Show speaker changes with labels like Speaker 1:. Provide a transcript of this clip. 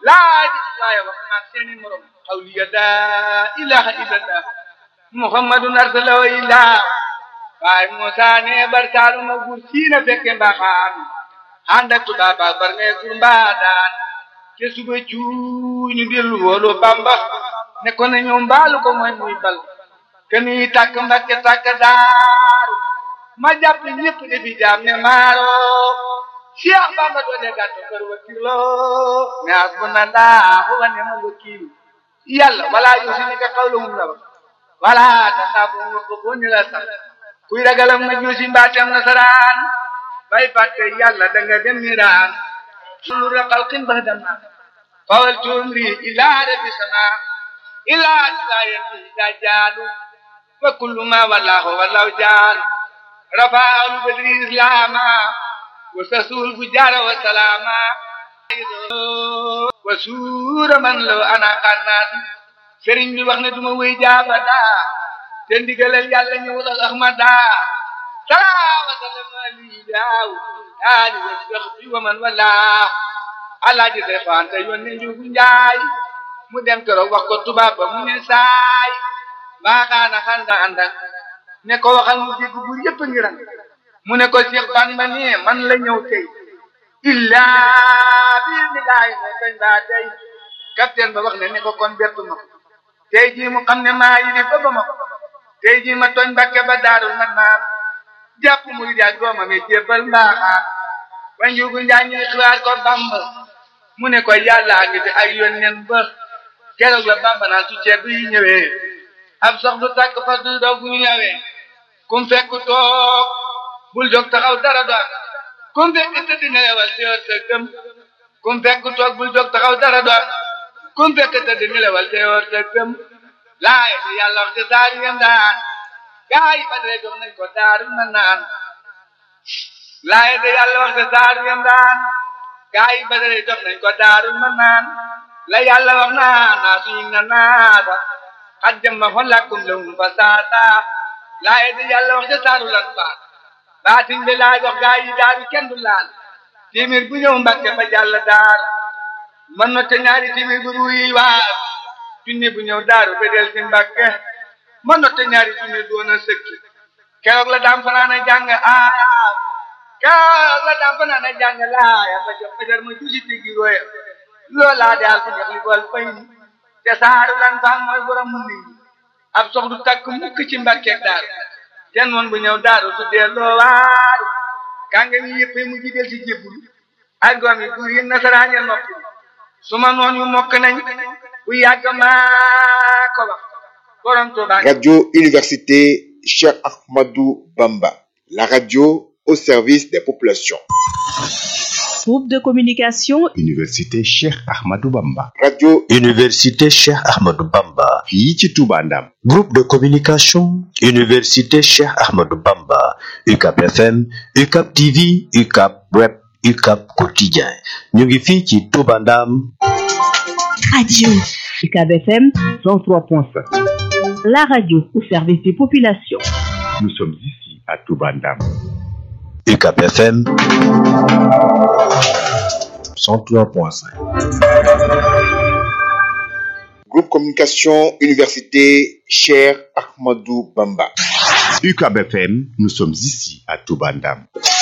Speaker 1: laa di waaye wax naa seeni morom xawliya laa ilaha illallah muhammadun arsalahu illah waaye Musaa ne bar saaluma gur siina fekke mbaxaan ànd ak tubaab ak bar ne gur mbaadaan te suba cuuñu dellu woolu Bamba ne ko ne ñëw mbaalu ko mooy muy bal keni tàkk mbakke tàkk daaru ma jàpp ñëpp defi jaam ne maaro Cheikh Bamba doole gàttu kër wakilo ne hasbunallahu wa ni'mal wakil yàlla wala yusinika qawluhum la wax wala tasaabu ko ko ni la sax kuy ragalam ma juusi mbaatam nasaraan bay fàtte yàlla da nga dem niraan sulu raqal qin bahdama fawal tumri ila rabbi sama ila sayati dajalu wa kullu ma wallahu wallahu jaalu rafa'u badri islama wa sasul fujara wa salama wa suura man law ana qannaat sëriñ bi wax ne duma wéy jaabata te ndigalal yàlla ñëwul ak ahmada salaa wa sallam ali daaw ali wa sahbi wa man walaa alaaji say faante yónne njugu njaay mu dem keroog wax ko tubaab ba mu ne saay baaxaana xanda àndak ne ko waxal mu dégg bu yëpp ngi ran mu ne ko Cheikh Bamba ne man la ñëw tey illaa biir mi laay ne kañ baa tey capitaine ba wax ne ne ko kon bettu ma tey jii mu xam ne maa yi ne ba ba ma tey jii ma tooñ Mbàkke ba daarul man naan jàpp muy jaag doomam yi jébbal mbaaxaan ba njugu njaa ñuy xibaar ko Bamba mu ne ko yàllaa ngi fi ay yónneen ba keroog la Bamba naan su ceeb yi ñëwee ab sox du tàkk fas du doog bu ñëwee kum fekk toog bul jóg taxaw dara doon kum fekk tëdd nelewal teewal sa gëm kum fekk toog bul jóg taxaw dara doon kum fekk tëdd nelewal teewal sa gëm laay bi yàlla wax te saari ngeen daan gaa yi ba dee jox nañ ko daaru na naan laay de yàlla wax te saari ngeen daan gaa yi ba dee jox nañ ko daaru na naan la yàlla wax naa naa suñu na naata xat jëmma xon lakkum lewum fa saata laay de yàlla wax te saaru lan faat baatin bi laa jox gaa yi daaru kenn du laal timir bu ñëw mbàkke ba jàll daar man na te ñaari timir bu ruuyi waar junni bu ñëw daaru ba del si mbàkke man na te ñaari junni doon a sëkki keroog la daam fanaan a jàng aaya keroog la daam fanaan a jàng laaya ba jox fajar ma jusi tigi roya loolaa daal ko jox li bool fay te saaru lan faan mooy borom mu nit ab sox du takk mukk ci mbàkkeeg daaru ten woon bu ñëw daaru su delloo waaru kànga mi yëpp mu jidel si jébbul ak doom yi buur yi nasaraan ya noppi su ma noon yu mokk nañ bu yàgg maa ko wax borom Tuuba
Speaker 2: Radio Université Cheikh Ahmadou Bamba, la radio au service des populations.
Speaker 3: Groupe de communication
Speaker 4: Université Cheikh Ahmadou Bamba.
Speaker 2: Radio
Speaker 5: Université Cheikh Ahmadou Bamba.
Speaker 4: fii ci Touba Ndam.
Speaker 5: Groupe de communication Université Cheikh Ahmadou Bamba. UCAP FM, UCAP TV, UCAP Web, UCAP Quotidien. ñu ngi fii ci Touba Ndam.
Speaker 3: Radio UCAB FM 103.5. La radio au service des populations.
Speaker 4: Nous sommes ici à Touba Ndam.
Speaker 5: UCAP FM 103.5.
Speaker 2: Groupe Communication Université Cheikh Ahmadou Bamba.
Speaker 4: UCAB FM, nous sommes ici à Touba Ndam.